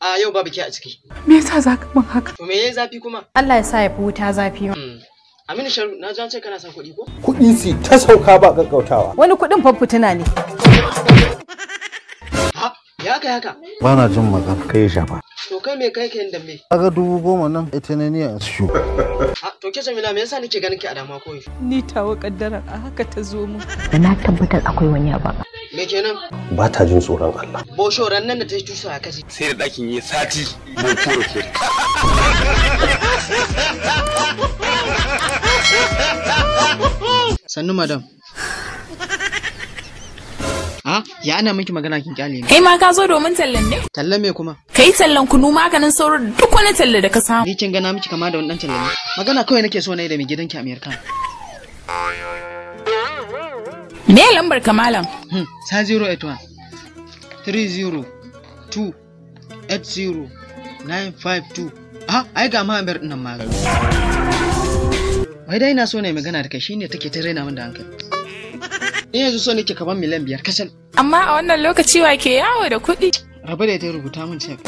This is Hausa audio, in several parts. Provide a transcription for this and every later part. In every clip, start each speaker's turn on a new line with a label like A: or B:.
A: A yau babu ke a ciki.
B: Me yasa za ka min haka?
A: To me yayi zafi kuma?
C: Allah ya sa ya fi wuta zafi.
A: Hmm. Aminu Sharu na ji an ce kana son kuɗi ko?
D: kuɗi su ta sauka ba gaggautawa
C: Wani kuɗin fafutuna ne.
A: Ha, ya kai haka.
D: ba na jin magana kai shafa
A: To kai me kai kayan dambe?
D: kaga dubu goma nan ita ne niyan su
A: Ha, to ke Jamila me yasa nake ganin ki a dama ko yaushe?
B: Ni tawa kaddara a haka ta zo min.
C: Da na tabbatar akwai wani abu.
A: Me kenan?
D: ba ta jin tsoron Allah
A: Boshoran nan da ta yi tusa a kaji.
E: sai da ɗakin yi sati bai kura ke
A: Sannu madam. Ha, ya ana miki magana kin kyale ni.
F: Kai ma ka zo domin tallan ne?
A: Talla me kuma?
F: Kai tallan kunu maganin sauro da duk wani talla da ka samu.
A: Ni kin gana miki kama da wani dan talla ne. Magana kawai nake so na yi da mai gidanki Amerika.
F: Me lambar ka malam?
A: Hmm, sa 081 30 2 80 952. Ah, ai ga ma Amir dinnan ma. Wai dai ina so na yi magana da kai shine take ta raina min da hankali. Ni yanzu so nake kaban miliyan biyar kasal.
F: Amma a wannan lokaci wa ke yawo da kuɗi?
A: Rabu da ita rubuta min cek.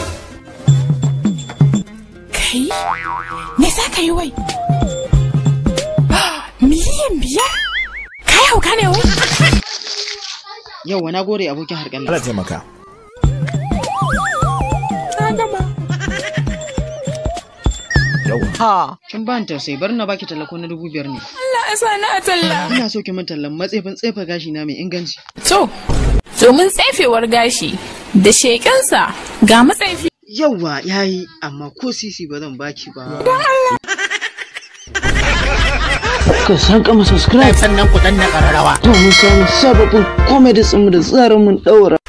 F: Kai? Me za ka yi wai? Miliyan biyar? Ka hauka ne wai?
A: Yauwa na gode abokin harƙalla.
E: Allah taimaka
F: Na gama.
B: Ha.
A: Kin ba ni tausayi bari na baki tallako na dubu biyar ne.
F: Allah ya sa na talla.
A: Ina so ki min tallan matsefin tsefa gashi na mai inganci.
F: To, domin tsefewar gashi da sheƙensa ga matsaifi.
A: Yauwa yayi amma ko sisi ba zan baki ba. Ka san kama subscribe
B: Sannan ku danna ƙararrawa.
A: domin samun sababbin comedy mu da tsarin mun daura.